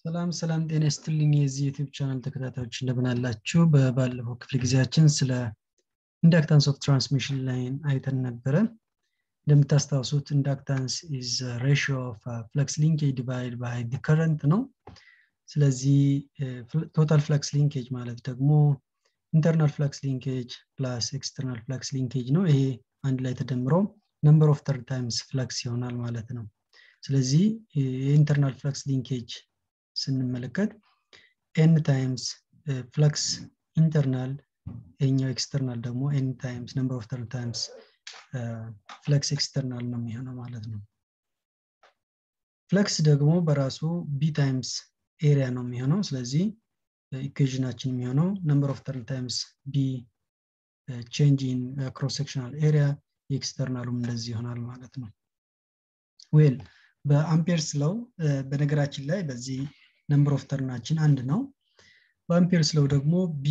ሰላም ሰላም ጤና ይስጥልኝ የዚህ ዩቲዩብ ቻናል ተከታታዮች እንደምን አላችሁ? በባለፈው ክፍለ ጊዜያችን ስለ ኢንዳክታንስ ኦፍ ትራንስሚሽን ላይን አይተን ነበረ። እንደምታስታውሱት ኢንዳክታንስ ኢዝ ሬሽዮ ኦፍ ፍለክስ ሊንኬጅ ዲቫይድ ባይ ዲ ከረንት ነው። ስለዚህ ቶታል ፍለክስ ሊንኬጅ ማለት ደግሞ ኢንተርናል ፍለክስ ሊንኬጅ ፕላስ ኤክስተርናል ፍለክስ ሊንኬጅ ነው። ይሄ አንድ ላይ ተደምሮ ነምበር ኦፍ ተርድ ታይምስ ፍለክስ ይሆናል ማለት ነው። ስለዚህ የኢንተርናል ፍለክስ ሊንኬጅ ስንመለከት ኤን ታይምስ ፍለክስ ኢንተርናል ይሄኛው ኤክስተርናል ደግሞ ኤን ታይምስ ነምበር ኦፍ ተርድ ታይምስ ፍለክስ ኤክስተርናል ነው የሚሆነው ማለት ነው። ፍለክስ ደግሞ በራሱ ቢ ታይምስ ኤሪያ ነው የሚሆነው። ስለዚህ ኢኩዌዥናችን የሚሆነው ነምበር ኦፍ ተርድ ታይምስ ቢ ቼንጅ ኢን ክሮስ ሴክሽናል ኤሪያ የኤክስተርናሉም እንደዚህ ይሆናል ማለት ነው። ዌል በአምፔርስ ለው በነገራችን ላይ በዚህ ነምበር ኦፍ ተርናችን አንድ ነው። በአምፔርስ ለው ደግሞ ቢ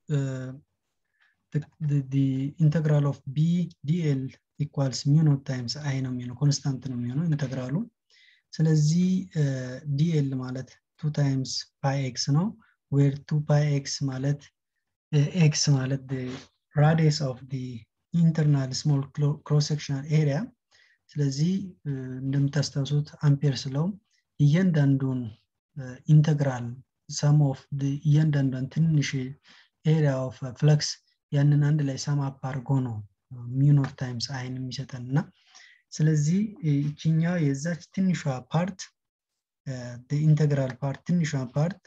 ኢንተግራል ኦፍ ቢ ዲኤል ኢኳልስ ሚኖት ታይምስ አይ ነው የሚሆነው ኮንስታንት ነው የሚሆነው ኢንተግራሉ። ስለዚህ ዲኤል ማለት ቱ ታይምስ ፓይ ኤክስ ነው ዌር ቱ ፓይ ኤክስ ማለት ኤክስ ማለት ራዲየስ ኦፍ ኢንተርናል ስሞል ክሮስ ሴክሽናል ኤሪያ ስለዚህ እንደምታስታውሱት አምፔር ስለው እያንዳንዱን ኢንተግራል ሰም ኦፍ እያንዳንዷን ትንሽ ኤሪያ ኦፍ ፍለክስ ያንን አንድ ላይ ሰም አፕ አድርጎ ነው ሚኖት ታይምስ አይን የሚሰጠን እና ስለዚህ ይችኛው የዛች ትንሿ ፓርት ኢንተግራል ፓርት ትንሿ ፓርት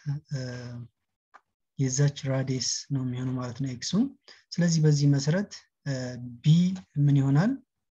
የዛች ራዲየስ ነው የሚሆነው ማለት ነው ኤክሱ ስለዚህ በዚህ መሰረት ቢ ምን ይሆናል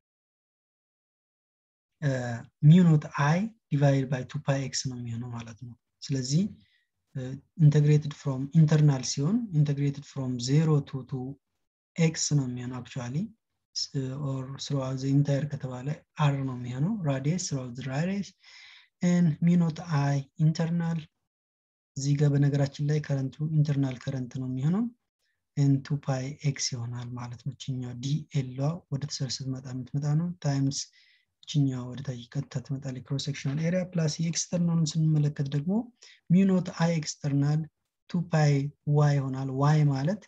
ሚዩኖት አይ ዲቫይድ ባይ ቱ ፓይ ኤክስ ነው የሚሆነው ማለት ነው። ስለዚህ ኢንተግሬትድ ፍሮም ኢንተርናል ሲሆን ኢንተግሬትድ ፍሮም ዜሮ ቱ ቱ ኤክስ ነው የሚሆነው አክቹዋሊ ኦር ስሮዋት ዘ ኢንታየር ከተባለ አር ነው የሚሆነው ራዲየስ ስሮዋት ዘ ራዲየስ ኤን ሚኖት አይ ኢንተርናል እዚህ ጋር በነገራችን ላይ ከረንቱ ኢንተርናል ከረንት ነው የሚሆነው ኤን ቱ ፓይ ኤክስ ይሆናል ማለት ነው። ችኛው ዲ ኤሏ ወደ ተሰር ስትመጣ የምትመጣ ነው ታይምስ ይችኛዋ ወደ ታች ቀጥታ ትመጣለች ክሮስ ሴክሽናል ኤሪያ ፕላስ የኤክስተርናሉን ስንመለከት ደግሞ ሚኖት አይ ኤክስተርናል ቱ ፓይ ዋይ ይሆናል። ዋይ ማለት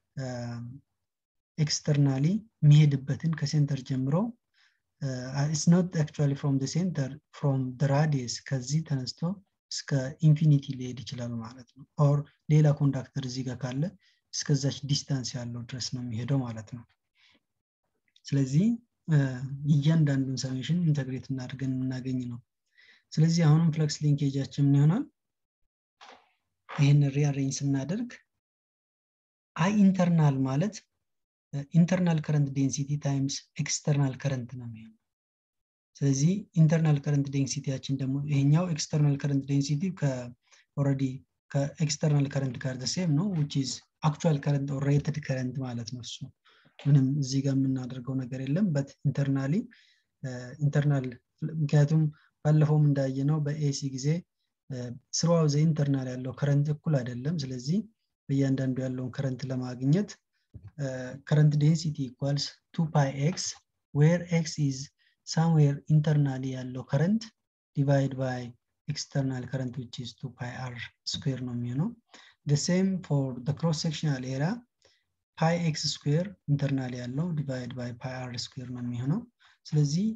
ኤክስተርናሊ የሚሄድበትን ከሴንተር ጀምሮ ኢትስ ኖት አክቹዋሊ ፍሮም ሴንተር ፍሮም ራዲየስ ከዚህ ተነስቶ እስከ ኢንፊኒቲ ሊሄድ ይችላል ማለት ነው። ኦር ሌላ ኮንዳክተር እዚህ ጋር ካለ እስከዛች ዲስታንስ ያለው ድረስ ነው የሚሄደው ማለት ነው። ስለዚህ እያንዳንዱን ሰሜሽን ኢንተግሬት እናድርገን የምናገኝ ነው። ስለዚህ አሁንም ፍለክስ ሊንኬጃችን ምን ይሆናል? ይህን ሪአሬንጅ ስናደርግ አይ ኢንተርናል ማለት ኢንተርናል ከረንት ዴንሲቲ ታይምስ ኤክስተርናል ከረንት ነው የሚሆነው። ስለዚህ ኢንተርናል ከረንት ዴንሲቲያችን ደግሞ ይሄኛው ኤክስተርናል ከረንት ዴንሲቲ ኦልሬዲ ከኤክስተርናል ከረንት ጋር ሴም ነው ዊች ኢዝ አክቹዋል ከረንት ኦር ሬትድ ከረንት ማለት ነው እሱ ምንም እዚህ ጋር የምናደርገው ነገር የለም በት ኢንተርናሊ ኢንተርናል ምክንያቱም ባለፈውም እንዳየነው በኤሲ ጊዜ ስራው ዘ ኢንተርናል ያለው ከረንት እኩል አይደለም ስለዚህ በእያንዳንዱ ያለውን ከረንት ለማግኘት ከረንት ዴንሲቲ ኢኳልስ ቱ ፓይ ኤክስ ዌር ኤክስ ኢዝ ሳምዌር ኢንተርናሊ ያለው ከረንት ዲቫይድ ባይ ኤክስተርናል ከረንት ዊች ኢዝ ቱ ፓይ አር ስኩዌር ነው የሚሆነው the same for the cross sectional area ፓይ ኤክስ ስኩዌር ኢንተርናል ያለው ዲቫይድ ባይ ፓይ አር ስኩዌር ነው የሚሆነው። ስለዚህ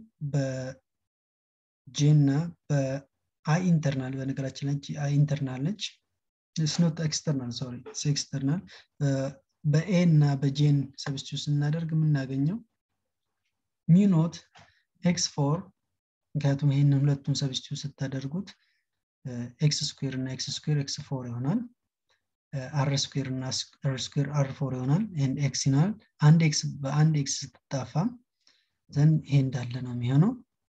በጄ እና በአይ ኢንተርናል በነገራችን ላይ አይ ኢንተርናል ነች ስኖት ኤክስተርናል ሶሪ ኤክስተርናል በኤ እና በጄን ሰብስቲዩት ስናደርግ የምናገኘው ሚኖት ኤክስ ፎር ምክንያቱም ይህንን ሁለቱን ሰብስቲዩት ስታደርጉት ኤክስ ስኩዌር እና ኤክስ ስኩዌር ኤክስ ፎር ይሆናል። አር ስኩዌር እና አር ስኩዌር አር ፎር ይሆናል። ይህን ኤክስ ይሆናል። አንድ ኤክስ በአንድ ኤክስ ስትጣፋ ዘንድ ይሄ እንዳለ ነው የሚሆነው።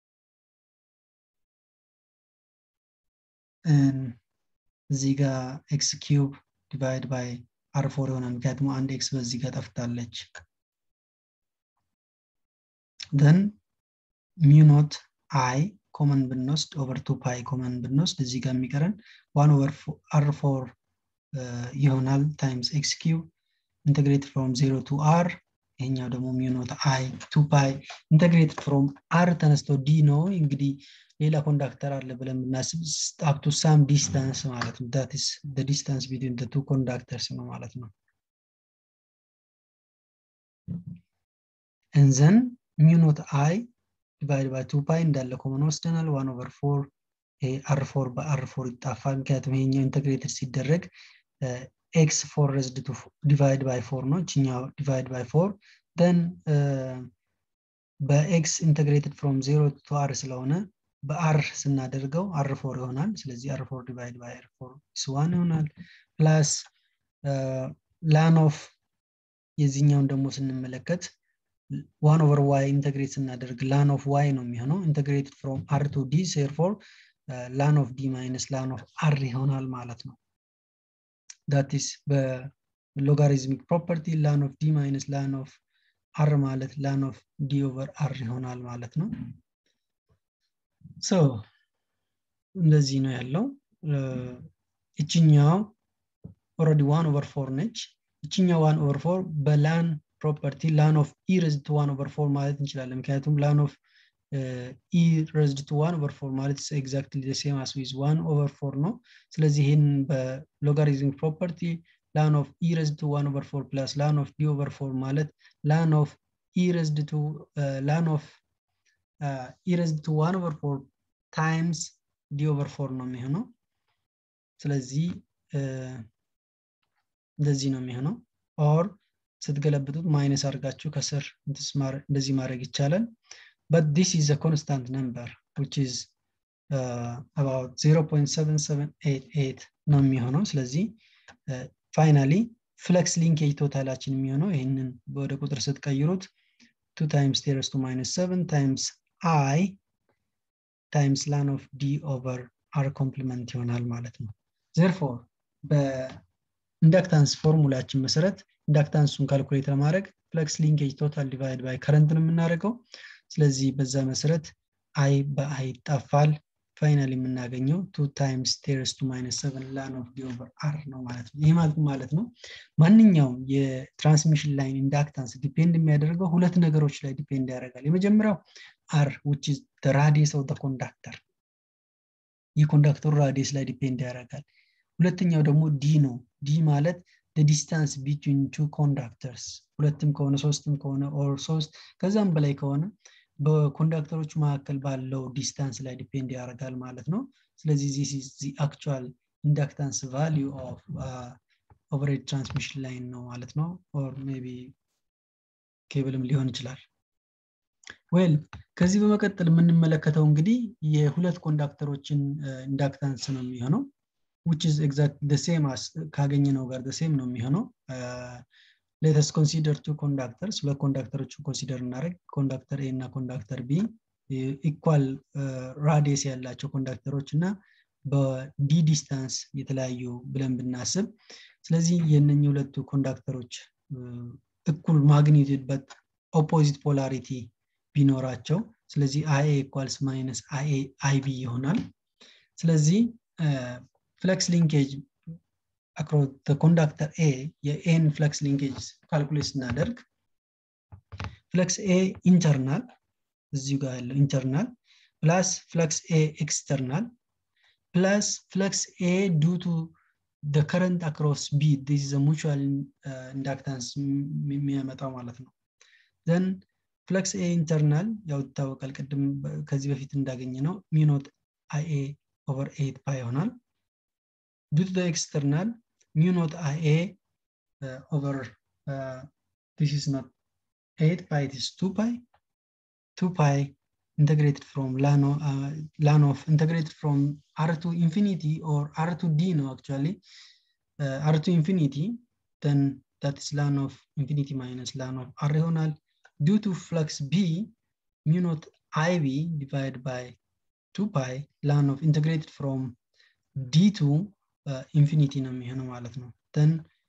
እዚህ ጋር ኤክስ ኪዩብ ዲቫይድ ባይ አር ፎር ይሆናል። ምክንያቱም አንድ ኤክስ በዚህ ጋር ጠፍታለች። ደን ሚኖት አይ ኮመን ብንወስድ ኦቨር ቱ ፓይ ኮመን ብንወስድ እዚህ ጋር የሚቀረን ዋን ኦቨር አር ፎር ይሆናል ታይምስ ኤክስ ኪዩብ ኢንተግሬት ፍሮም ዜሮ ቱ አር ይሄኛው ደግሞ ሚኖት አይ ቱ ፓይ ኢንተግሬትድ ፍሮም አር ተነስቶ ዲ ነው እንግዲህ ሌላ ኮንዳክተር አለ ብለን ብናስብ አፕቱ ሳም ዲስታንስ ማለት ነው ዳት ኢስ ዲስታንስ ቢትዊን ቱ ኮንዳክተርስ ነው ማለት ነው እንዘን ሚኖት አይ ዲቫይድ ባይ ቱ ፓይ እንዳለ ኮመን ወስደናል ዋን ኦቨር ፎር አር ፎር በአር ፎር ይጣፋል ምክንያቱም ይሄኛው ኢንተግሬትድ ሲደረግ ኤክስ ፎር ረዝድ ቱ ዲቫይድ ባይ ፎር ነው እችኛው ዲቫይድ ባይ ፎር ደን በኤክስ ኢንተግሬትድ ፍሮም ዜሮ ቱ አር ስለሆነ በአር ስናደርገው አር ፎር ይሆናል ስለዚህ አር ፎር ዲቫይድ ባይ አር ፎር ስዋን ይሆናል ፕላስ ላን ኦፍ የዚህኛውን ደግሞ ስንመለከት ዋን ኦቨር ዋይ ኢንተግሬት ስናደርግ ላን ኦፍ ዋይ ነው የሚሆነው ኢንተግሬትድ ፍሮም አር ቱ ዲ ሴርፎር ላን ኦፍ ዲ ማይነስ ላን ኦፍ አር ይሆናል ማለት ነው ዳቲስ በሎጋሪዝሚክ ፕሮፐርቲ ላን ኦፍ ዲ ማይነስ ላን ኦፍ አር ማለት ላን ኦፍ ዲ ኦቨር አር ይሆናል ማለት ነው ሶ እንደዚህ ነው ያለው እችኛው ኦረዲ ዋን ኦቨር ፎር ነች እችኛው ዋን ኦቨር ፎር በላን ፕሮፐርቲ ላን ኦፍ ኢ ረዝድ ዋን ኦቨር ፎር ማለት እንችላለን ምክንያቱም ላን ኦፍ ኢ ረዝድ ቱ ዋን ኦቨር ፎር ማለት ኤግዛክትሊ ሴም አስ ዊዝ ዋን ኦቨር ፎር ነው ስለዚህ ይህን በሎጋሪዝም ፕሮፐርቲ ላን ኦፍ ኢ ረዝድ ቱ ዋን ኦቨር ፎር ፕላስ ላን ኦፍ ዲ ኦቨር ፎር ማለት ላን ኦፍ ኢ ረዝድ ቱ ላን ኦፍ ኢ ረዝድ ቱ ዋን ኦቨር ፎር ታይምስ ዲ ኦቨር ፎር ነው የሚሆነው ስለዚህ እንደዚህ ነው የሚሆነው ኦር ስትገለብጡት ማይነስ አድርጋችሁ ከስር እንደዚህ ማድረግ ይቻላል but this is a constant number which is uh, about 0.7788 ነው የሚሆነው ስለዚህ ፋይናሊ ፍለክስ ሊንኬጅ ቶታላችን የሚሆነው ይህንን ወደ ቁጥር ስትቀይሩት 2 times ቴረስ ቱ ማይነስ 7 times i times ላን ኦፍ ዲ ኦቨር አር ኮምፕሊመንት ይሆናል ማለት ነው ዘርፎር በኢንዳክታንስ ፎርሙላችን መሰረት ኢንዳክታንሱን ካልኩሌት ለማድረግ ፍለክስ ሊንኬጅ ቶታል ዲቫይድ ባይ ከረንት ነው የምናደርገው ስለዚህ በዛ መሰረት አይ በአይ ይጣፋል ፋይናል የምናገኘው ቱ ታይምስ ቴረስ ቱ ማይነስ ሰቨን ላን ኦፍ ዲ ኦቨር አር ነው ማለት ነው ይህ ማለት ማለት ነው ማንኛውም የትራንስሚሽን ላይን ኢንዳክታንስ ዲፔንድ የሚያደርገው ሁለት ነገሮች ላይ ዲፔንድ ያደርጋል የመጀመሪያው አር ዊች ኢዝ ራዲየስ ኦፍ ኮንዳክተር የኮንዳክተሩ ራዲየስ ላይ ዲፔንድ ያደርጋል ሁለተኛው ደግሞ ዲ ነው ዲ ማለት ዲስታንስ ቢትዊን ቱ ኮንዳክተርስ ሁለትም ከሆነ ሶስትም ከሆነ ኦር ሶስት ከዛም በላይ ከሆነ በኮንዳክተሮቹ መካከል ባለው ዲስታንስ ላይ ዲፔንድ ያደርጋል ማለት ነው ስለዚህ ዚስ ኢዝ ዚ አክቹዋል ኢንዳክታንስ ቫሊዩ ኦፍ ኦቨሬድ ትራንስሚሽን ላይን ነው ማለት ነው ኦር ሜቢ ኬብልም ሊሆን ይችላል ዌል ከዚህ በመቀጠል የምንመለከተው እንግዲህ የሁለት ኮንዳክተሮችን ኢንዳክታንስ ነው የሚሆነው which is exact the same as ካገኘነው ጋር the same ነው የሚሆነው let us consider two conductors ሁለት ኮንዳክተሮችን ኮንሲደር እናደርግ ኮንዳክተር ኤ እና ኮንዳክተር ቢ ኢኳል ራዲየስ ያላቸው ኮንዳክተሮች እና በዲ ዲስታንስ የተለያዩ ብለን ብናስብ ስለዚህ የነኚህ ሁለቱ ኮንዳክተሮች እኩል ማግኒቱድ በት ኦፖዚት ፖላሪቲ ቢኖራቸው ስለዚህ አይ ኢኳልስ ማይነስ አይ ቢ ይሆናል ስለዚህ ፍለክስ ሊንኬጅ across the conductor A የኤን ፍለክስ ሊንኬጅ ካልኩሌት ስናደርግ ፍለክስ ኤ ኢንተርናል እዚሁ ጋር ያለው ኢንተርናል ፕላስ ፍለክስ ኤ ኤክስተርናል ፕላስ ፍለክስ ኤ ዱ ቱ the current across B this is a mutual uh, inductance የሚያመጣው ማለት ነው then ፍለክስ ኤ ኢንተርናል ያው ይታወቃል ቅድም ከዚህ በፊት እንዳገኘ ነው ሚኖት አይ ኤ ኦቨር ኤት ፓይ ይሆናል due to the external mu naught ia uh, over uh, this is not 8 pi it is 2 pi 2 pi integrated from lano uh, ln of integrated from r to infinity or r to d no actually uh, r to infinity then that is ln of infinity minus ln of r ይሆናል due to flux b mu naught ib divided by 2 pi ln of integrated from d to ኢንፊኒቲ ነው የሚሆነው ማለት ነው ን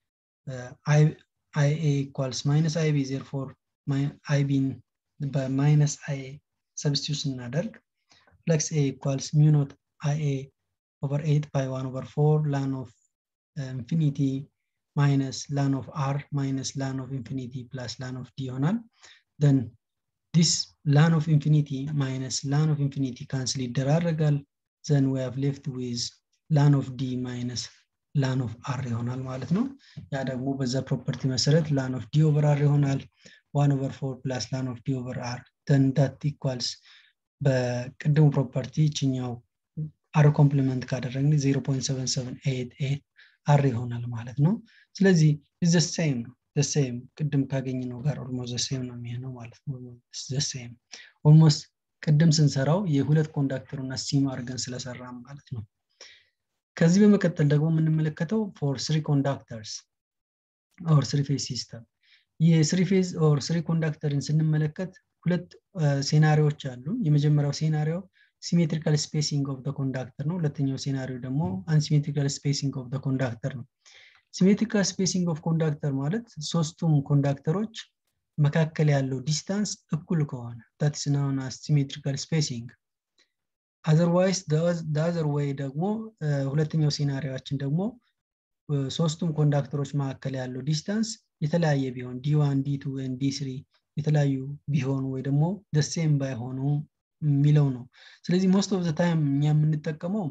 አይ ኤ ኢኳልስ ማይነስ አይ ቢ ዜርፎር አይ ቢን በማይነስ አይ ሰብስቲዩት ስናደርግ ፍለክስ ኤ ኢኳልስ ሚኖት አይ ኤ ኦቨር ኤት ፓይ ዋን ኦቨር ፎር ላን ኦፍ ኢንፊኒቲ ማይነስ ላን ኦፍ አር ማይነስ ላን ኦፍ ኢንፊኒቲ ፕላስ ላን ኦፍ ዲ ይሆናል ደን ዲስ ላን ኦፍ ኢንፊኒቲ ማይነስ ላን ኦፍ ኢንፊኒቲ ካንስል ይደራረጋል ዘን ዊ ሃቭ ሌፍት ዊዝ ላን ኦፍ ዲ ማይነስ ላን ኦፍ አር ይሆናል ማለት ነው ያ ደግሞ በዛ ፕሮፐርቲ መሰረት ላን ኦፍ ዲ ኦቨር አር ይሆናል ዋን ኦቨር ፎር ፕላስ ላን ኦፍ ዲ ኦቨር አር ደን ዳት ኢኳልስ በቅድሙ ፕሮፐርቲ ይችኛው አር ኮምፕሊመንት ካደረግን 0.7788 አር ይሆናል ማለት ነው ስለዚህ ዘሴም ነው ዘሴም ቅድም ካገኝ ነው ጋር ኦልሞስት ዘሴም ነው የሚሆነው ማለት ነው ዘሴም ኦልሞስት ቅድም ስንሰራው የሁለት ኮንዳክተሩ እና ሲም አድርገን ስለሰራም ማለት ነው ከዚህ በመቀጠል ደግሞ የምንመለከተው ፎር ስሪ ኮንዳክተርስ ኦር ስሪ ፌዝ ሲስተም የስሪ ፌዝ ኦር ስሪ ኮንዳክተርን ስንመለከት ሁለት ሴናሪዎች አሉ የመጀመሪያው ሴናሪዮ ሲሜትሪካል ስፔሲንግ ኦፍ ኮንዳክተር ነው ሁለተኛው ሴናሪዮ ደግሞ አንሲሜትሪካል ስፔሲንግ ኦፍ ኮንዳክተር ነው ሲሜትሪካል ስፔሲንግ ኦፍ ኮንዳክተር ማለት ሶስቱም ኮንዳክተሮች መካከል ያለው ዲስታንስ እኩል ከሆነ ታትስ ናውን ሲሜትሪካል ስፔሲንግ አዘርዋይስ አዘር ወይ ደግሞ ሁለተኛው ሴናሪያችን ደግሞ ሶስቱም ኮንዳክተሮች መካከል ያለው ዲስታንስ የተለያየ ቢሆን ዲ1 ዲ2 ዲ3 የተለያዩ ቢሆኑ ወይ ደግሞ ደሴም ባይሆኑ የሚለው ነው ስለዚህ ሞስት ኦፍ ታይም እኛ የምንጠቀመው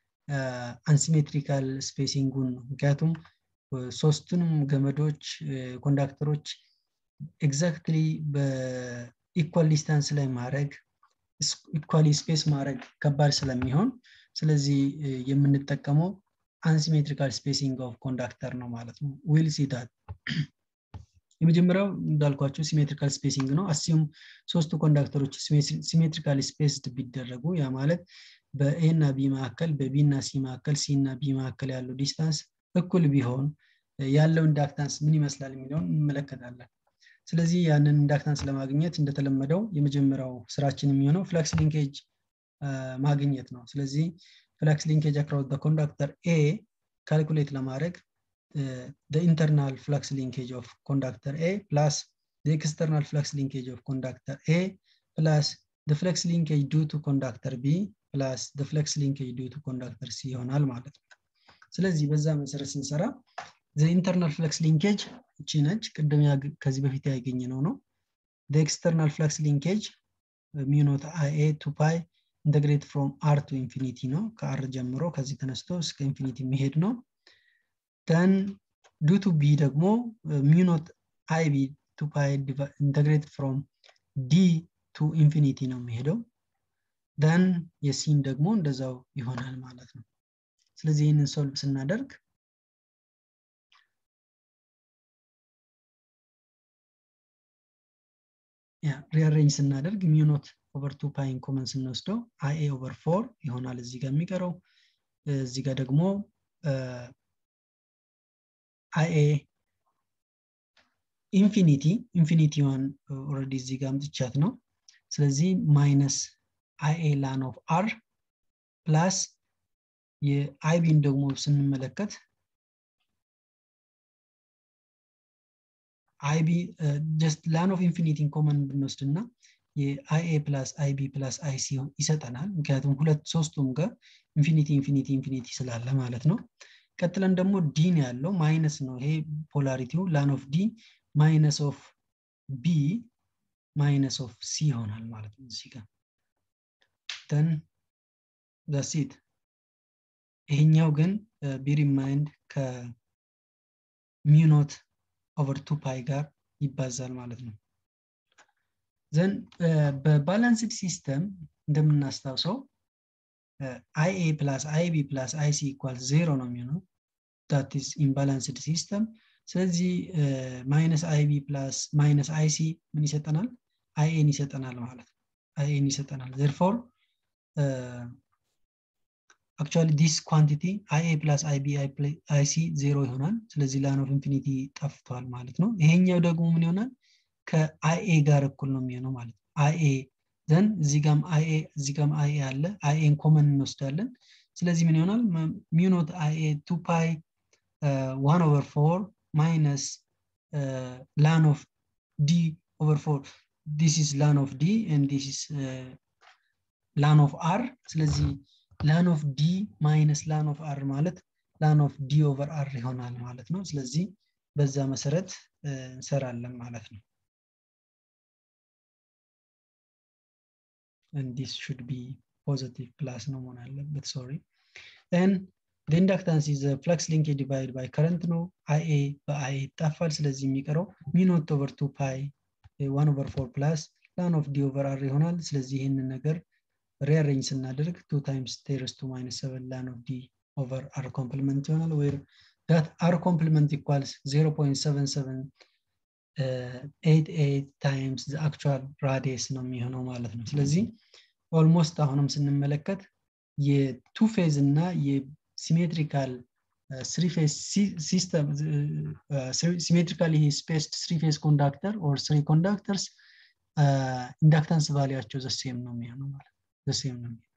አንሲሜትሪካል ስፔሲንጉን ነው ምክንያቱም ሶስቱንም ገመዶች ኮንዳክተሮች ኤግዛክትሊ በኢኳል ዲስታንስ ላይ ማድረግ ኢኳሊ ስፔስ ማድረግ ከባድ ስለሚሆን ስለዚህ የምንጠቀመው አንሲሜትሪካል ስፔሲንግ ኦፍ ኮንዳክተር ነው ማለት ነው ዊል ሲዳት የመጀመሪያው እንዳልኳቸው ሲሜትሪካል ስፔሲንግ ነው አሲዩም ሶስቱ ኮንዳክተሮች ሲሜትሪካል ስፔስድ ቢደረጉ ያ ማለት በኤ እና ቢ መካከል በቢ እና ሲ መካከል ሲ እና ቢ መካከል ያለው ዲስታንስ እኩል ቢሆን ያለው ኢንዳክታንስ ምን ይመስላል የሚለውን እንመለከታለን ስለዚህ ያንን ኢንዳክታንስ ለማግኘት እንደተለመደው የመጀመሪያው ስራችን የሚሆነው ፍለክስ ሊንኬጅ ማግኘት ነው ስለዚህ ፍለክስ ሊንኬጅ አክሮስ ኮንዳክተር ኤ ካልኩሌት ለማድረግ the internal flux linkage of conductor A plus the external flux linkage of conductor A plus the flux linkage due to conductor B plus the flux linkage due to conductor C ይሆናል ማለት ነው ስለዚህ በዛ መሰረት ስንሰራ the internal flux linkage እቺ ነች ቅድም ከዚህ በፊት ያገኘ ነው ነው the external flux linkage mu not IA to pi integrate from R to infinity ነው ከአር ጀምሮ ከዚህ ተነስቶ እስከ ኢንፊኒቲ የሚሄድ ነው then due to b ደግሞ mu not ib to pi integrate from d to infinity ነው የሚሄደው then የሲን ደግሞ እንደዛው ይሆናል ማለት ነው ስለዚህ ይህንን ሶልቭ ስናደርግ ሪአሬንጅ ስናደርግ ሚኖት ኦቨር ቱ ፓይን ኮመን ስንወስደው አይኤ ኦቨር ፎር ይሆናል እዚህ ጋር የሚቀረው እዚህ ጋር ደግሞ አይኤ ኢንፊኒቲ ኢንፊኒቲዋን ኦልሬዲ እዚህ ጋር አምጥቻት ነው ስለዚህ ማይነስ አይኤ ላን ኦፍ አር ፕላስ የአይቢን ደግሞ ስንመለከት አይቢ ጀስት ላን ኦፍ ኢንፊኒቲን ኮመን ብንወስድ እና የአይኤ ፕላስ አይቢ ፕላስ አይሲ ይሰጠናል ምክንያቱም ሁለት ሶስቱም ጋር ኢንፊኒቲ ኢንፊኒቲ ኢንፊኒቲ ስላለ ማለት ነው ቀጥለን ደግሞ ዲን ያለው ማይነስ ነው ይሄ ፖላሪቲው ላን ኦፍ ዲ ማይነስ ኦፍ ቢ ማይነስ ኦፍ ሲ ይሆናል ማለት ነው እዚህ ጋር ተን ዛሲት ይሄኛው ግን ቢሪ ማይንድ ከሚኖት ኦቨር ቱ ፓይ ጋር ይባዛል ማለት ነው ዘን በባላንስድ ሲስተም እንደምናስታውሰው አይኤ ፕላስ አይቢ ፕላስ አይሲ ኢኳል ዜሮ ነው የሚሆነው ዳት ኢዝ ኢምባላንስድ ሲስተም ስለዚህ ማይነስ አይቢ ፕላስ ማይነስ አይሲ ምን ይሰጠናል አይኤን ይሰጠናል ማለት ነው አይኤን ይሰጠናል ዘርፎር አክቹዋሊ ዲስ ኳንቲቲ አይኤ ፕላስ አይቢ አይሲ ዜሮ ይሆናል ስለዚህ ላን ኦፍ ኢንፊኒቲ ጠፍቷል ማለት ነው ይሄኛው ደግሞ ምን ይሆናል ከአይኤ ጋር እኩል ነው የሚሆነው ማለት ነው አይኤ ዘን እዚህ ጋም አይኤ እዚህ ጋም አይኤ አለ አይኤን ኮመን እንወስዳለን ስለዚህ ምን ይሆናል ሚኖት አይኤ ቱ ፓይ ዋን ኦቨር ፎር ማይነስ ላን ኦፍ ዲ ኦቨር ፎር ዲስ ኢስ ላን ኦፍ ዲ ኤንድ ዲስ ኢስ ላን ኦፍ አር ስለዚህ ላን ኦፍ ዲ ማይነስ ላን ኦፍ አር ማለት ላን ኦፍ ዲ ኦቨር አር ይሆናል ማለት ነው ስለዚህ በዛ መሰረት እንሰራለን ማለት ነው and this should be positive plus ነው መሆን አለበት ሶሪ then the inductance is a flux linkage divided by current ነው IA በIA ይጣፋል ስለዚህ የሚቀረው ሚኖት ኦቨር 2 ፓይ 1 ኦቨር 4 ፕላስ ላን ኦፍ ዲ ኦቨር አር ይሆናል ስለዚህ ይህንን ነገር ሪአሬንጅ ስናደርግ 2 ታይምስ ቴርስ ቱ ማይነስ 7 ላን ኦፍ ዲ ኦቨር አር ኮምፕሊመንት ይሆናል ዌር that r complement equals 0.77 88 times the actual radius ነው የሚሆነው ማለት ነው ስለዚህ ኦልሞስት አሁንም ስንመለከት የቱ ፌዝ እና የሲሜትሪካል ስሪ ፌዝ ሲስተም ሲሜትሪካል ስፔስድ ስሪ ፌዝ ኮንዳክተር ኦር ስሪ ኮንዳክተርስ ኢንዳክታንስ ቫሊያቸው ዘሴም ነው የሚሆነው ማለት ዘሴም ነው የሚሆነው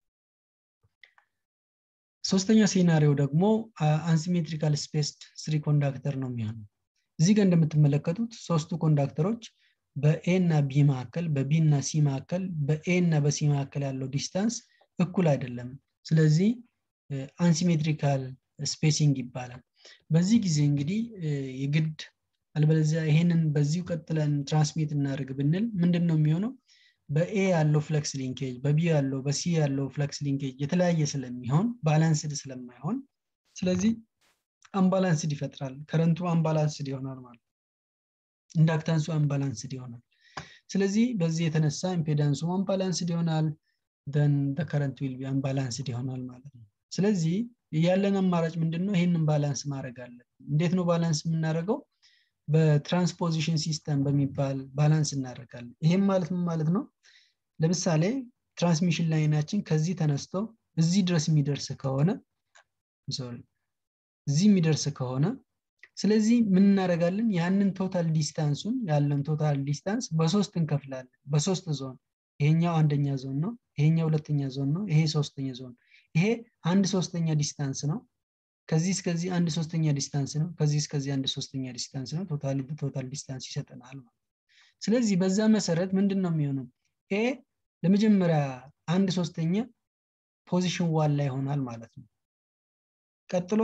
ሶስተኛ ሴናሪዮ ደግሞ አንሲሜትሪካል ስፔስድ ስሪ ኮንዳክተር ነው የሚሆነው እዚህ ጋር እንደምትመለከቱት ሶስቱ ኮንዳክተሮች በኤ እና ቢ መካከል በቢ እና ሲ መካከል በኤ እና በሲ መካከል ያለው ዲስታንስ እኩል አይደለም ስለዚህ አንሲሜትሪካል ስፔሲንግ ይባላል በዚህ ጊዜ እንግዲህ የግድ አልበለዚያ ይሄንን በዚሁ ቀጥለን ትራንስሚት እናደርግ ብንል ምንድን ነው የሚሆነው በኤ ያለው ፍለክስ ሊንኬጅ በቢ ያለው በሲ ያለው ፍለክስ ሊንኬጅ የተለያየ ስለሚሆን ባላንስድ ስለማይሆን ስለዚህ አምባላንስድ ይፈጥራል ከረንቱ አምባላንስድ ይሆናል ማለት ኢንዳክታንሱ አምባላንስድ ይሆናል ስለዚህ በዚህ የተነሳ ኢምፔዳንሱ አምባላንስድ ይሆናል ደን ከረንት ዊል ቢ አምባላንስድ ይሆናል ማለት ነው ስለዚህ ያለን አማራጭ ምንድን ነው ይህንን ባላንስ ማድረግ አለን እንዴት ነው ባላንስ የምናደርገው በትራንስፖዚሽን ሲስተም በሚባል ባላንስ እናደርጋለን ይህም ማለት ምን ማለት ነው ለምሳሌ ትራንስሚሽን ላይናችን ከዚህ ተነስቶ እዚህ ድረስ የሚደርስ ከሆነ ሶሪ እዚህ የሚደርስ ከሆነ ስለዚህ ምን እናደርጋለን ያንን ቶታል ዲስታንሱን ያለን ቶታል ዲስታንስ በሶስት እንከፍላለን በሶስት ዞን ይሄኛው አንደኛ ዞን ነው ይሄኛው ሁለተኛ ዞን ነው ይሄ ሶስተኛ ዞን ይሄ አንድ ሶስተኛ ዲስታንስ ነው ከዚህ እስከዚህ አንድ ሶስተኛ ዲስታንስ ነው ከዚህ እስከዚህ አንድ ሶስተኛ ዲስታንስ ነው ቶታሊ ቶታል ዲስታንስ ይሰጠናል ማለት ስለዚህ በዛ መሰረት ምንድን ነው የሚሆነው ኤ ለመጀመሪያ አንድ ሶስተኛ ፖዚሽን ዋን ላይ ይሆናል ማለት ነው ቀጥሎ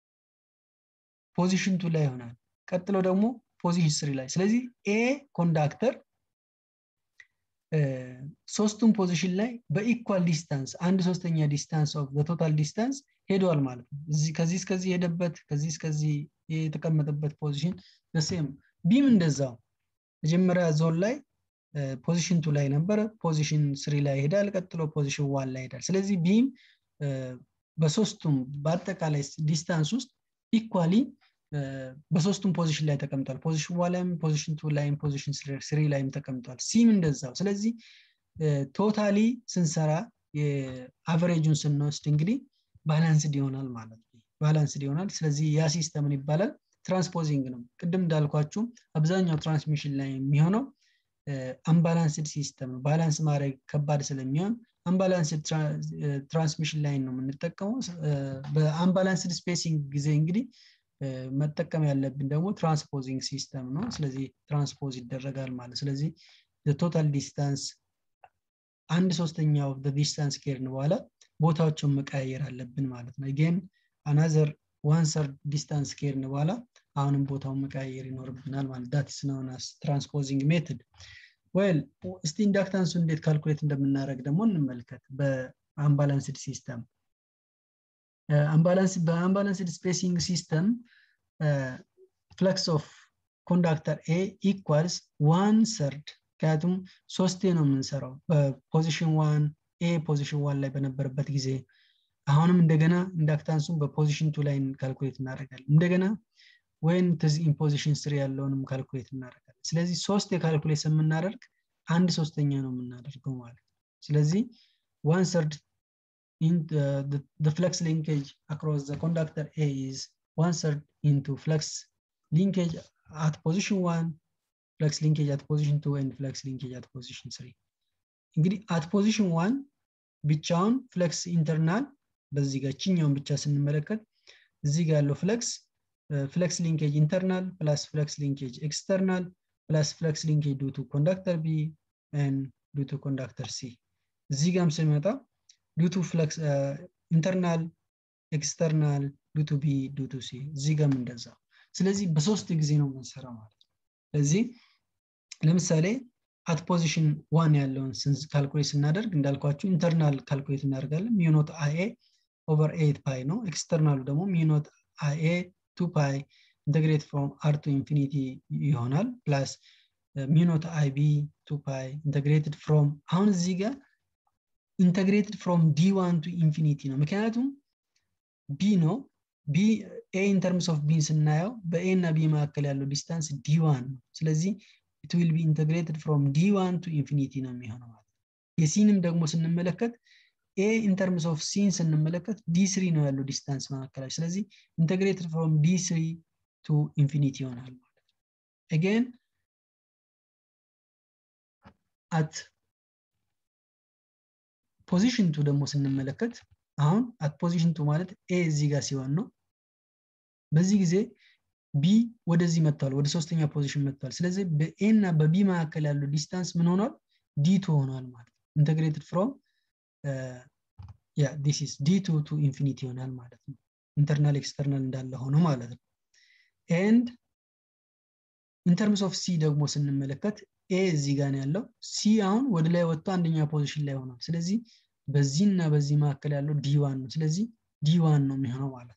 ፖዚሽን ቱ ላይ ይሆናል ቀጥሎ ደግሞ ፖዚሽን ስሪ ላይ ስለዚህ ኤ ኮንዳክተር ሶስቱም ፖዚሽን ላይ በኢኳል ዲስታንስ አንድ ሶስተኛ ዲስታንስ ኦፍ ቶታል ዲስታንስ ሄደዋል ማለት ነው ከዚህ እስከዚህ ሄደበት ከዚህ እስከዚህ የተቀመጠበት ፖዚሽን ደሴም ቢም እንደዛው መጀመሪያ ዞን ላይ ፖዚሽን ቱ ላይ ነበረ ፖዚሽን ስሪ ላይ ይሄዳል ቀጥሎ ፖዚሽን ዋን ላይ ይሄዳል ስለዚህ ቢም በሶስቱም በአጠቃላይ ዲስታንስ ውስጥ ኢኳሊ በሶስቱም ፖዚሽን ላይ ተቀምጧል ፖዚሽን ዋን ላይም ፖዚሽን ቱ ላይም ፖዚሽን ስሪ ላይም ተቀምጧል ሲም እንደዛው ስለዚህ ቶታሊ ስንሰራ የአቨሬጁን ስንወስድ እንግዲህ ባላንስድ ይሆናል ማለት ነው ባላንስድ ይሆናል ስለዚህ ያ ሲስተምን ይባላል ትራንስፖዚንግ ነው ቅድም እንዳልኳችሁ አብዛኛው ትራንስሚሽን ላይ የሚሆነው አምባላንስድ ሲስተም ነው ባላንስ ማድረግ ከባድ ስለሚሆን አምባላንስድ ትራንስሚሽን ላይን ነው የምንጠቀመው በአምባላንስድ ስፔሲንግ ጊዜ እንግዲህ መጠቀም ያለብን ደግሞ ትራንስፖዚንግ ሲስተም ነው ስለዚህ ትራንስፖዝ ይደረጋል ማለት ስለዚህ ቶታል ዲስታንስ አንድ ሶስተኛው ዲስታንስ ከሄድን በኋላ ቦታዎችን መቀያየር አለብን ማለት ነው ጌን አናዘር ዋን ሰርድ ዲስታንስ ከሄድን በኋላ አሁንም ቦታውን መቀያየር ይኖርብናል ማለት ዳትስ ነውናስ ትራንስፖዚንግ ሜትድ ወል እስቲ ኢንዳክታንሱ እንዴት ካልኩሌት እንደምናደረግ ደግሞ እንመልከት በአምባላንስድ ሲስተም በአምባላንስድ ስፔሲንግ ሲስተም ፍለክስ ኦፍ ኮንዳክተር ኤ ኢኳልስ ዋን ሰርድ ምክንያቱም ሶስቴ ነው የምንሰራው በፖዚሽን ዋን ኤ ፖዚሽን ዋን ላይ በነበረበት ጊዜ አሁንም እንደገና ኢንዳክታንሱን በፖዚሽን ቱ ላይ ካልኩሌት እናደርጋለን እንደገና ወይም ትዝ ኢምፖዚሽን ስር ያለውንም ካልኩሌት እናደርጋለን ስለዚህ ሶስት የካልኩሌት የምናደርግ አንድ ሶስተኛ ነው የምናደርገው ማለት ነው ስለዚህ ዋን ሰርድ in the, the, the flux linkage across the conductor A is one third into flux linkage at position one, flux linkage at position two, and flux linkage at position three. እንግዲህ at position one ብቻውን ፍለክስ ኢንተርናል በዚህ ጋር ችኛውን ብቻ ስንመለከት እዚህ ጋር ያለው ፍለክስ ፍለክስ ሊንኬጅ ኢንተርናል ፕላስ ፍለክስ ሊንኬጅ ኤክስተርናል ፕላስ ፍለክስ ሊንኬጅ ዱ ቱ ኮንዳክተር ቢ ዱ ቱ ኮንዳክተር ሲ እዚህ ጋርም ስንመጣ due to flux uh, internal external ዱቱ ቢ ዱቱ ሲ እዚህ ጋርም እንደዛ ስለዚህ በሶስት ጊዜ ነው የምንሰራው ማለት ነው ስለዚህ ለምሳሌ አት ፖዚሽን ዋን ያለውን ካልኩሌት ስናደርግ እንዳልኳችሁ ኢንተርናል ካልኩሌት እናደርጋለን ሚኖት አይኤ ኦቨር ኤት ፓይ ነው ኤክስተርናሉ ደግሞ ሚኖት አይኤ ቱ ፓይ ኢንተግሬት ፍሮም አር ቱ ኢንፊኒቲ ይሆናል ፕላስ ሚኖት አይቢ ቱ ፓይ ኢንተግሬትድ ፍሮም አሁን እዚህ ጋር ኢንተግሬትድ ፍሮም ዲ ዋን ቱ ኢንፊኒቲ ነው ምክንያቱም ቢ ነው ቢ ኤ ኢን ተርምስ ኦፍ ቢን ስናየው በኤ እና ቢ መካከል ያለው ዲስታንስ ዲ ዋን ነው ስለዚህ ኢት ዊል ቢ ኢንተግሬትድ ፍሮም ዲ ዋን ቱ ኢንፊኒቲ ነው የሚሆነው ማለት የሲንም ደግሞ ስንመለከት ኤ ኢን ተርምስ ኦፍ ሲን ስንመለከት ዲ ስሪ ነው ያለው ዲስታንስ መካከላቸው ስለዚህ ኢንተግሬትድ ፍሮም ዲ ስሪ ቱ ኢንፊኒቲ ይሆናል ማለት ነው አጌን አት ፖዚሽን ቱ ደግሞ ስንመለከት አሁን አት ፖዚሽን ቱ ማለት ኤ እዚህ ጋር ሲሆን ነው በዚህ ጊዜ ቢ ወደዚህ መጥቷል ወደ ሶስተኛ ፖዚሽን መጥቷል ስለዚህ በኤ እና በቢ መካከል ያለው ዲስታንስ ምን ሆኗል ዲቱ ሆኗል ማለት ነው ኢንተግሬትድ ፍሮም ያ ዲስ ኢስ ዲቱ ቱ ኢንፊኒቲ ይሆናል ማለት ነው ኢንተርናል ኤክስተርናል እንዳለ ሆኖ ማለት ነው ኤንድ ኢንተርምስ ኦፍ ሲ ደግሞ ስንመለከት ኤ እዚህ ጋር ያለው ሲ አሁን ወደ ላይ ወጥቶ አንደኛ ፖዚሽን ላይ ሆኗል ስለዚህ በዚህ እና በዚህ መካከል ያለው ዲዋን ነው ስለዚህ ዲዋን ነው የሚሆነው ማለት ነው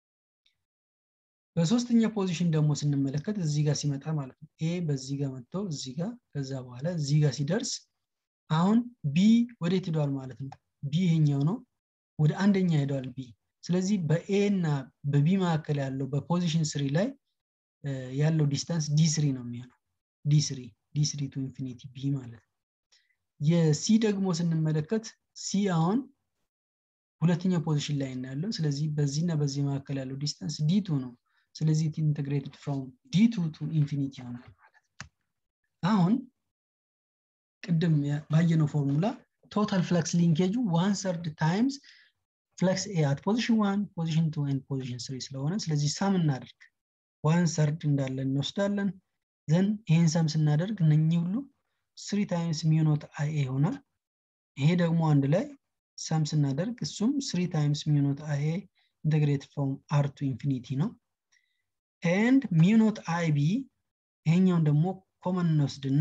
በሶስተኛ ፖዚሽን ደግሞ ስንመለከት እዚህ ጋር ሲመጣ ማለት ነው ኤ በዚህ ጋር መጥቶ እዚህ ጋር ከዛ በኋላ እዚህ ጋር ሲደርስ አሁን ቢ ወዴት ሄዷል ማለት ነው ቢ ይሄኛው ነው ወደ አንደኛ ሄዷል ቢ ስለዚህ በኤ እና በቢ መካከል ያለው በፖዚሽን ስሪ ላይ ያለው ዲስታንስ ዲ ስሪ ነው የሚሆነው ዲ ስሪ ዲ ስሪ ቱ ኢንፊኒቲ ቢ ማለት ነው የሲ ደግሞ ስንመለከት ሲ አሁን ሁለተኛ ፖዚሽን ላይ ያለው ስለዚህ በዚህና በዚህ መካከል ያለው ዲስታንስ ዲቱ ነው ስለዚህ ኢንተግሬትድ ፍሮም ዲቱ ቱ ኢንፊኒቲ ይሆናል ማለት ነው አሁን ቅድም ባየነው ፎርሙላ ቶታል ፍለክስ ሊንኬጁ ዋን ሰርድ ታይምስ ፍለክስ ኤ አት ፖዚሽን ዋን ፖዚሽን ቱ ኤንድ ፖዚሽን ስሪ ስለሆነ ስለዚህ ሳም እናደርግ ዋን ሰርድ እንዳለ እንወስዳለን ዘን ይህን ሰም ስናደርግ እነኚህ ሁሉ ስሪ ታይምስ ሚኖት አይ ይሆናል ይሄ ደግሞ አንድ ላይ ሰም ስናደርግ እሱም ስሪ ታይምስ ሚኖት አይ ኢንተግሬት ፍሮም አር ቱ ኢንፊኒቲ ነው ኤንድ ሚኖት አይ ቢ ይሄኛውን ደግሞ ኮመን እንወስድና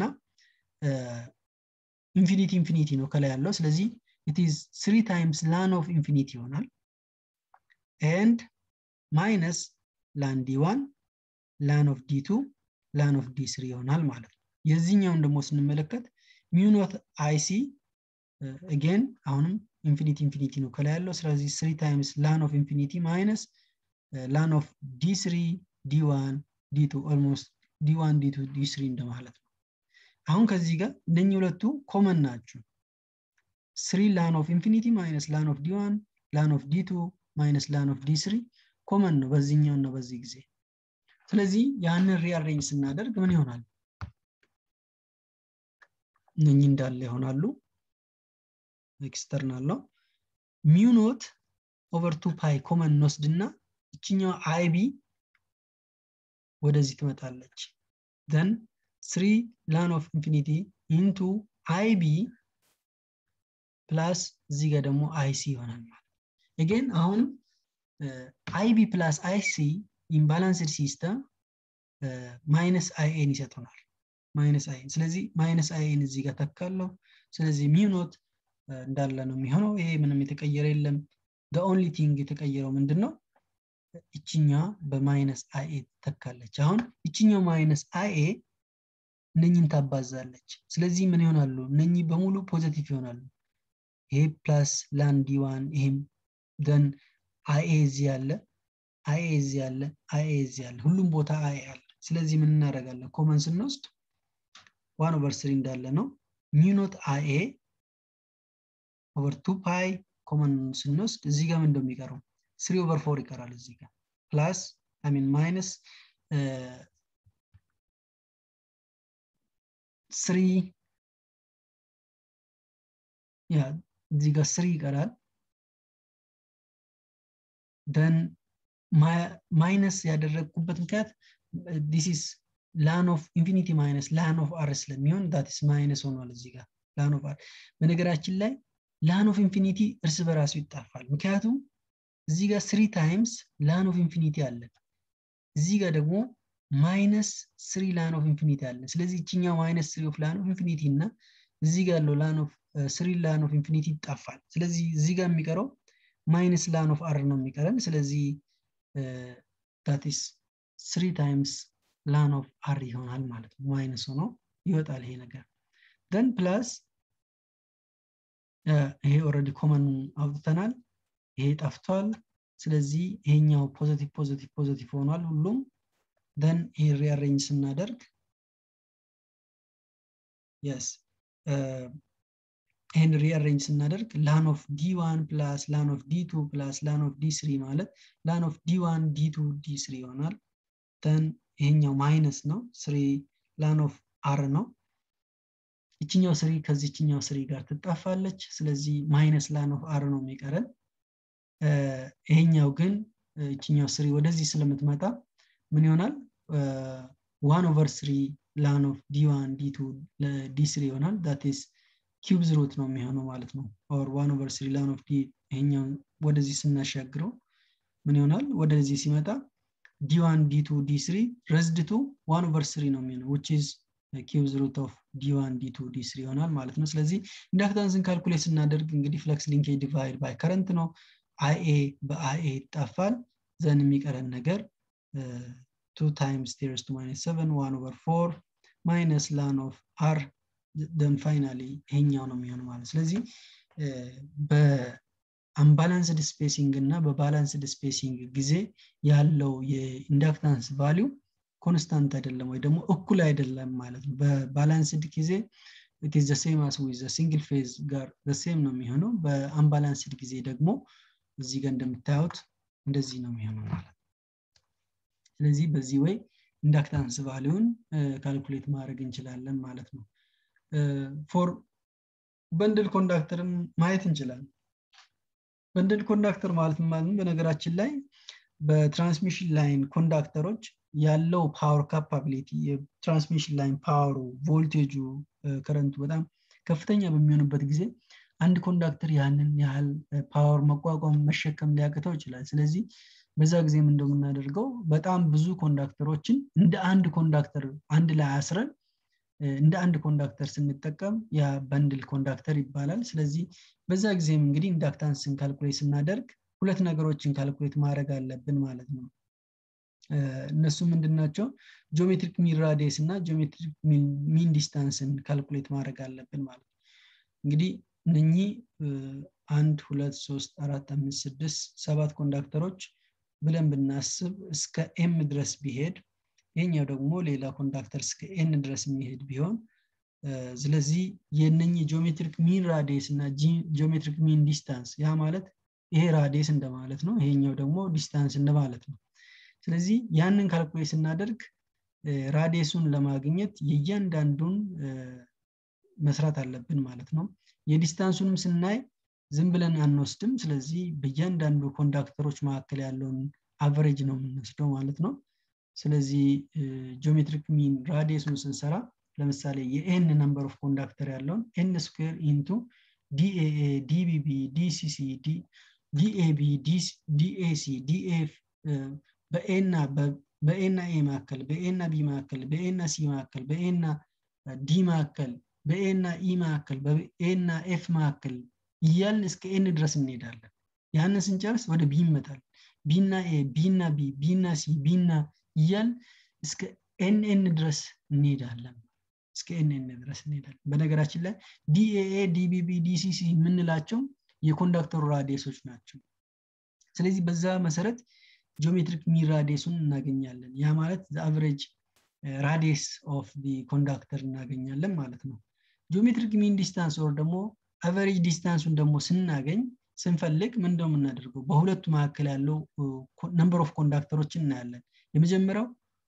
ኢንፊኒቲ ኢንፊኒቲ ነው ከላይ ያለው ስለዚህ ኢት ኢዝ ስሪ ታይምስ ላን ኦፍ ኢንፊኒቲ ይሆናል ኤንድ ማይነስ ላን ዲ ዋን ላን ኦፍ ዲ ቱ ላን ኦፍ ዲ ስሪ ይሆናል ማለት ነው የዚህኛውን ደግሞ ስንመለከት ሚኖት አይሲ አጌን አሁንም ኢንፊኒቲ ኢንፊኒቲ ነው ከላይ ያለው ስለዚህ ስሪ ታይምስ ላን ኦፍ ኢንፊኒቲ ማይነስ ላን ኦፍ ዲ ስሪ ዲ ዋን ዲ ቱ ኦልሞስት ዲ ዋን ዲ ቱ ዲ ስሪ እንደማለት ነው አሁን ከዚህ ጋር እነኚህ ሁለቱ ኮመን ናቸው ስሪ ላን ኦፍ ኢንፊኒቲ ማይነስ ላን ኦፍ ዲ ዋን ላን ኦፍ ዲ ቱ ማይነስ ላን ኦፍ ዲ ስሪ ኮመን ነው በዚህኛው እና በዚህ ጊዜ ስለዚህ ያንን ሪአሬንጅ ስናደርግ ምን ይሆናል እነኚህ እንዳለ ይሆናሉ ኤክስተርናል ነው ሚውኖት ኦቨር ቱ ፓይ ኮመን እንወስድና እችኛው አይቢ ወደዚህ ትመጣለች ዘን ስሪ ላን ኦፍ ኢንፊኒቲ ኢንቱ አይቢ ፕላስ እዚህ ጋር ደግሞ አይሲ ይሆናል ማለት አጌን አሁንም አይቢ ፕላስ አይሲ ኢምባላንስድ ሲስተም ማይነስ አይኤን ይሰጡናል ማይነስ አይኤን ስለዚህ ማይነስ አይኤን እዚህ ጋር ተካለው ስለዚህ ሚውኖት እንዳለ ነው የሚሆነው ይሄ ምንም የተቀየረ የለም ኦንሊ ቲንግ የተቀየረው ምንድን ነው እችኛ በማይነስ አይኤ ተካለች አሁን እችኛው ማይነስ አይኤ እነኝን ታባዛለች ስለዚህ ምን ይሆናሉ እነኚህ በሙሉ ፖዘቲቭ ይሆናሉ ይሄ ፕላስ ላንዲ ዋን ይሄም ደን አይኤ እዚህ ያለ አይኤ እዚህ ያለ አይኤ እዚህ ያለ ሁሉም ቦታ አይኤ አለ ስለዚህ ምን እናደርጋለን ኮመን ስንወስድ ዋን ኦቨር ስሪ እንዳለ ነው ሚኖት አይኤ ኦቨር ቱ ፓይ ኮመን ስንወስድ እዚህ ጋር ምን እንደሚቀረው ስሪ ኦቨር ፎር ይቀራል እዚህ ጋር ፕላስ ሚን ማይነስ ስሪ ያ እዚህ ጋር ስሪ ይቀራል ደን ማይነስ ያደረግኩበት ምክንያት ዲስ ላን ኦፍ ኢንፊኒቲ ማይነስ ላን ኦፍ አር ስለሚሆን ዳትስ ማይነስ ሆኗል እዚህ ጋር ላን ኦፍ አር በነገራችን ላይ ላን ኦፍ ኢንፊኒቲ እርስ በራሱ ይጣፋል ምክንያቱም እዚህ ጋር ስሪ ታይምስ ላን ኦፍ ኢንፊኒቲ አለን እዚህ ጋር ደግሞ ማይነስ ስሪ ላን ኦፍ ኢንፊኒቲ አለን ስለዚህ ይችኛው ማይነስ ስሪ ኦፍ ላን ኦፍ ኢንፊኒቲ እና እዚህ ጋር ያለው ላን ኦፍ ስሪ ላን ኦፍ ኢንፊኒቲ ይጣፋል ስለዚህ እዚህ ጋር የሚቀረው ማይነስ ላን ኦፍ አር ነው የሚቀረን ስለዚህ ዳትስ ስሪ ታይምስ ላን ኦፍ አር ይሆናል ማለት ነው ማይነስ ሆኖ ይወጣል ይሄ ነገር ደን ፕላስ ይሄ ኦረዲ ኮመን አውጥተናል ይሄ ጠፍቷል ስለዚህ ይሄኛው ፖዘቲቭ ፖዘቲቭ ፖዘቲቭ ሆኗል ሁሉም ደን ይሄ ሪአሬንጅ ስናደርግ የስ ይህን ሪአሬንጅ ስናደርግ ላን ኦፍ ዲ ዋን ፕላስ ላን ኦፍ ዲ ቱ ፕላስ ላን ኦፍ ዲ ስሪ ማለት ላን ኦፍ ዲ ዋን ዲ ቱ ዲ ስሪ ይሆናል ደን ይሄኛው ማይነስ ነው ስሪ ላን ኦፍ አር ነው ይችኛው ስሪ ከዚችኛው ስሪ ጋር ትጣፋለች ስለዚህ ማይነስ ላን ኦፍ አር ነው የሚቀረን ይሄኛው ግን ይችኛው ስሪ ወደዚህ ስለምትመጣ ምን ይሆናል ዋን ኦቨር ስሪ ላን ኦፍ ዲ ዋን ዲ ቱ ዲ ስሪ ይሆናል ዳትስ ኪዩብዝ ሩት ነው የሚሆነው ማለት ነው ኦር ዋን ኦቨር ስሪ ላን ኦፍ ዲ ይሄኛው ወደዚህ ስናሻግረው ምን ይሆናል ወደዚህ ሲመጣ ዲ ዋን ዲ ቱ ዲ ስሪ ረዝድቱ ዋን ኦቨር ስሪ ነው የሚሆነው ዊች ኢዝ ኪዩብዝ ሩት ኦፍ ዲ ዋን ዲ ቱ ዲ ስሪ ይሆናል ማለት ነው ስለዚህ ኢንዳክታንስን ካልኩሌት ስናደርግ እንግዲህ ፍለክስ ሊንኬጅ ዲቫይድ ባይ ከረንት ነው አይኤ በአይኤ ይጣፋል ዘን የሚቀረን ነገር ቱ ታይምስ ቴርስ ቱ ማይነስ ሰቨን ዋን ኦቨር ፎር ማይነስ ላን ኦፍ አር ደን ፋይናሊ ይሄኛው ነው የሚሆነው ማለት ስለዚህ በአምባላንስድ ስፔሲንግ እና በባላንስድ ስፔሲንግ ጊዜ ያለው የኢንዳክታንስ ቫሊው ኮንስታንት አይደለም ወይ ደግሞ እኩል አይደለም ማለት ነው በባላንስድ ጊዜ ኢትዝ ዘ ሴም አስ ዊዝ ሲንግል ፌዝ ጋር ዘሴም ነው የሚሆነው በአምባላንስድ ጊዜ ደግሞ እዚህ ጋር እንደምታዩት እንደዚህ ነው የሚሆነው ማለት ነው ስለዚህ በዚህ ወይ ኢንዳክታንስ ቫሊውን ካልኩሌት ማድረግ እንችላለን ማለት ነው ፎር በንድል ኮንዳክተርን ማየት እንችላለን በንድል ኮንዳክተር ማለት ማለት በነገራችን ላይ በትራንስሚሽን ላይን ኮንዳክተሮች ያለው ፓወር ካፓቢሊቲ የትራንስሚሽን ላይን ፓወሩ ቮልቴጁ ከረንቱ በጣም ከፍተኛ በሚሆንበት ጊዜ አንድ ኮንዳክተር ያንን ያህል ፓወር መቋቋም መሸከም ሊያቅተው ይችላል ስለዚህ በዛ ጊዜም እንደምናደርገው በጣም ብዙ ኮንዳክተሮችን እንደ አንድ ኮንዳክተር አንድ ላይ አስረን እንደ አንድ ኮንዳክተር ስንጠቀም ያ በንድል ኮንዳክተር ይባላል ስለዚህ በዛ ጊዜም እንግዲህ ኢንዳክታንስን ካልኩሌት ስናደርግ ሁለት ነገሮችን ካልኩሌት ማድረግ አለብን ማለት ነው እነሱ ምንድን ናቸው ጂኦሜትሪክ ሚን ራዲየስ እና ጂኦሜትሪክ ሚን ዲስታንስን ካልኩሌት ማድረግ አለብን ማለት ነው እንግዲህ እነኚህ አንድ ሁለት ሶስት አራት አምስት ስድስት ሰባት ኮንዳክተሮች ብለን ብናስብ እስከ ኤም ድረስ ቢሄድ ይህኛው ደግሞ ሌላ ኮንዳክተር እስከ ኤን ድረስ የሚሄድ ቢሆን ስለዚህ የነኚህ ጂኦሜትሪክ ሚን ራዲየስ እና ጂኦሜትሪክ ሚን ዲስታንስ ያ ማለት ይሄ ራዲየስ እንደማለት ነው ይሄኛው ደግሞ ዲስታንስ እንደማለት ነው ስለዚህ ያንን ካልኩሌት ስናደርግ ራዲየሱን ለማግኘት የእያንዳንዱን መስራት አለብን ማለት ነው የዲስታንሱንም ስናይ ዝም ብለን አንወስድም ስለዚህ በእያንዳንዱ ኮንዳክተሮች መካከል ያለውን አቨሬጅ ነው የምንወስደው ማለት ነው ስለዚህ ጂኦሜትሪክ ሚን ራዲየሱን ስንሰራ ለምሳሌ የኤን ነምበር ኦፍ ኮንዳክተር ያለውን ኤን ስኩዌር ኢንቱ ዲኤኤ ዲቢቢ ዲሲሲ ዲኤቢ ዲኤሲ ዲኤፍ በኤና በኤና ኤ መካከል በኤና ቢ መካከል በኤና ሲ መካከል በኤና ዲ መካከል በኤና ኢ መካከል በኤና ኤፍ መካከል እያልን እስከ ኤን ድረስ እንሄዳለን ያንን ስንጨርስ ወደ ቢ ይመጣል ቢና ኤ ቢና ቢ ቢና ሲ ቢና እያል እስከ ኤንኤን ድረስ እንሄዳለን እስከ ኤንኤን ድረስ እንሄዳለን በነገራችን ላይ ዲኤኤ ዲቢቢ ዲሲሲ የምንላቸው የኮንዳክተሩ ራዲየሶች ናቸው ስለዚህ በዛ መሰረት ጂኦሜትሪክ ሚን ራዲየሱን እናገኛለን ያ ማለት አቨሬጅ ራዲየስ ኦፍ ዲ ኮንዳክተር እናገኛለን ማለት ነው ጂኦሜትሪክ ሚን ዲስታንስ ወር ደግሞ አቨሬጅ ዲስታንሱን ደግሞ ስናገኝ ስንፈልግ ምን እንደው የምናደርገው በሁለቱ መካከል ያለው ነምበር ኦፍ ኮንዳክተሮችን እናያለን የመጀመሪያው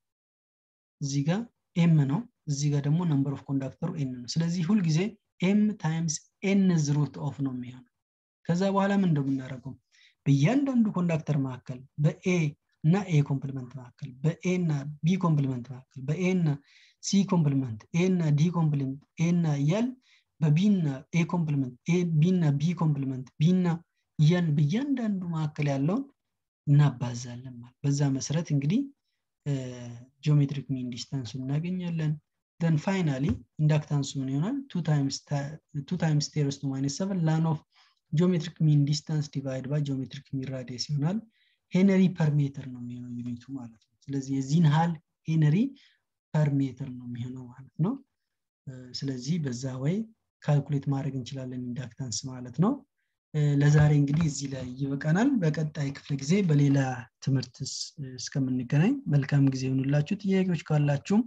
እዚህ ጋር ኤም ነው እዚህ ጋር ደግሞ ነምበር ኦፍ ኮንዳክተሩ ኤን ነው ስለዚህ ሁልጊዜ ኤም ታይምስ ኤን ዝሩት ኦፍ ነው የሚሆነው ከዛ በኋላ ምን እንደምናደርገው በእያንዳንዱ ኮንዳክተር መካከል በኤ እና ኤ ኮምፕሊመንት መካከል በኤ እና ቢ ኮምፕሊመንት መካከል በኤ እና ሲ ኮምፕሊመንት ኤ እና ዲ ኮምፕሊመንት ኤ እና እያል በቢ እና ኤ ኮምፕሊመንት ቢ እና ቢ ኮምፕሊመንት ቢ እና በእያንዳንዱ መካከል ያለውን እናባዛለን ማለት በዛ መሰረት እንግዲህ ጂኦሜትሪክ ሚን ዲስታንሱን እናገኛለን then finally ኢንዳክታንሱ ምን ይሆናል ቱ ታይምስ ቴረስ ቱ ማይነስ ሰቨን ላን ኦፍ ጂኦሜትሪክ ሚን ዲስታንስ ዲቫይድ ባይ ጂኦሜትሪክ ሚን ራዲየስ ይሆናል ሄነሪ ፐር ሜትር ነው የሚሆነው ዩኒቱ ማለት ነው ስለዚህ የዚህን ሀል ሄነሪ ፐር ሜትር ነው የሚሆነው ማለት ነው ስለዚህ በዛ ወይ ካልኩሌት ማድረግ እንችላለን ኢንዳክታንስ ማለት ነው ለዛሬ እንግዲህ እዚህ ላይ ይበቃናል በቀጣይ ክፍለ ጊዜ በሌላ ትምህርት እስከምንገናኝ መልካም ጊዜ ይሆኑላችሁ ጥያቄዎች ካላችሁም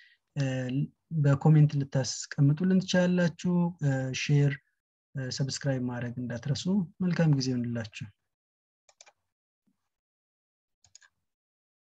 በኮሜንት ልታስቀምጡልን ትችላላችሁ ሼር ሰብስክራይብ ማድረግ እንዳትረሱ መልካም ጊዜ ይሆንላችሁ